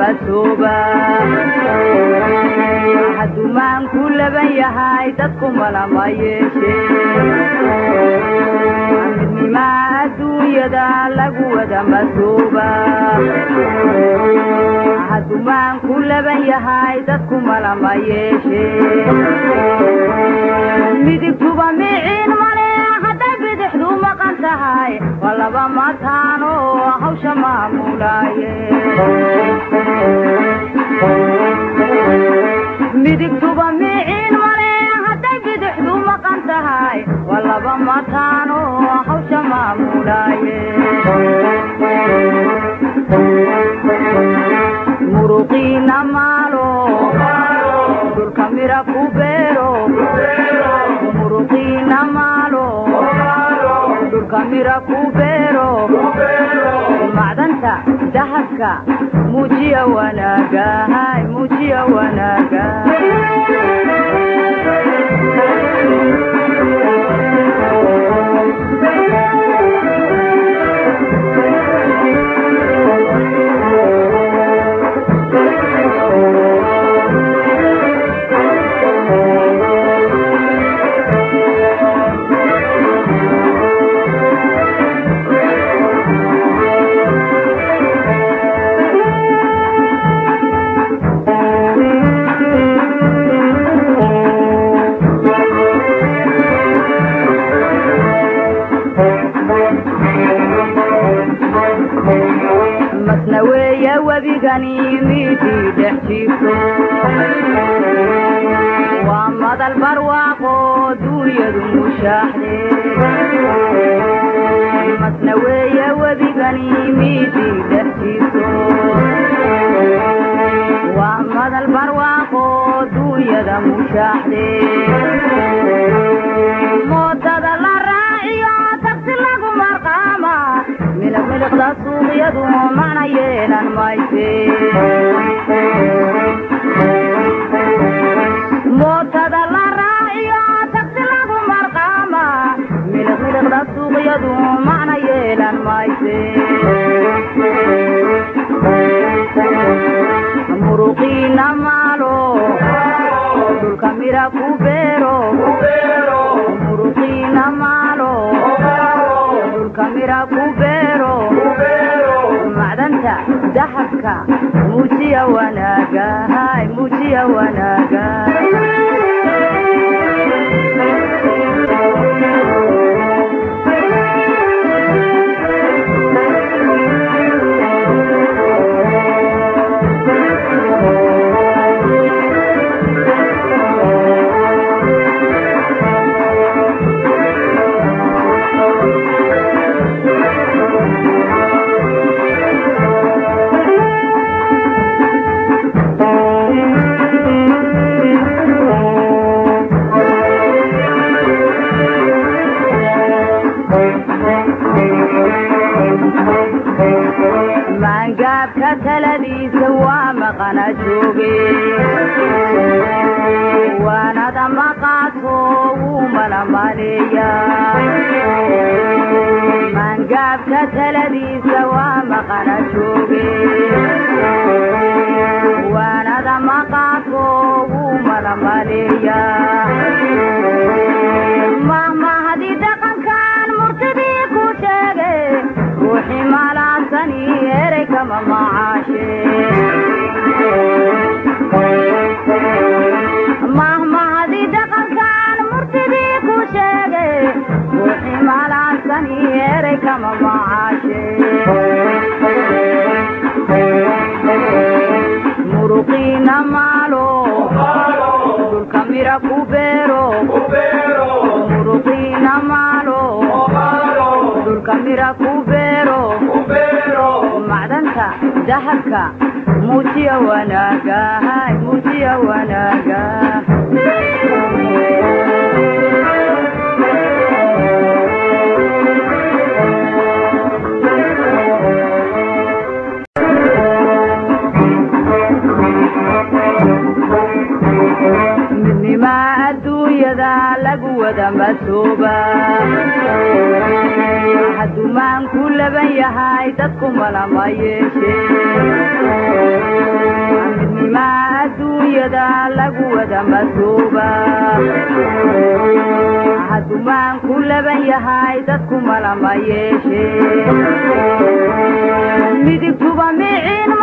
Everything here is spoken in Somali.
masooba hadumaan ku laban yahay dadku malama yeeshe midnimaa adduunyada lagu wada masooba hadumaan ku laban yahay dadku malama yeeshe midigtuba miciin male hadday bidixdu maqan tahay waa laba mataano hawsha maamulaaye midigtuba miciin male hadday bidixdu maqan tahay waa laba mataano hawsha maamulaaye muruqiina maalo dhulka mira ku beero muruqiina maalo dhulka mira ku beero macdanta dahabka muujiya wanaaga hay muujiya wanaaga masna weeye webigani midii dhex jiifto waa madal barwaaqo duunyadu mushaaxde masna weeye webigani midii dhex jiifto waa madal barwaaqo duunyada mushaaxde moodada la raaciyo tagsi lagu marqaama miliq miliqda suuqyadu mana yeelan mayse mootada la raaciyo tagsi lagu marqaama miliq miliqda suuqyadu mana yeelan mayse muruqiina maalo dhulka mira ku beero muruqiina maalo dhulka mira ku beero macdanta dahabka muujiya wanaaga hay muujiya wanaaga maangaabka taladiisa waa maqana jooge waanada maqaato wuu malamaleeya maangaabka taladiisa waa maqana jooge waanada maqaato wuu malamaleeya mahmahadi dhaqankan murtidii ku sheege ruuxi malaansani erey kama macaashe mahmahadi dhaqankan murtidii ku sheege ruuxi malaansani erey kama macaashe muruqiina maalo dhulka mira ku beero muruqiina maalo dhulka mira ku beero macdanta dahabka muujiya wanaaga hay muujiya wanaaga midnimaa adduunyada lagu wada masooba hadumaan ku laban yahay dadku malama yeeshe maa adduunyada lagu wada madooba haddumaan ku laban yahay dadku malama yeeshe midigtuba miciin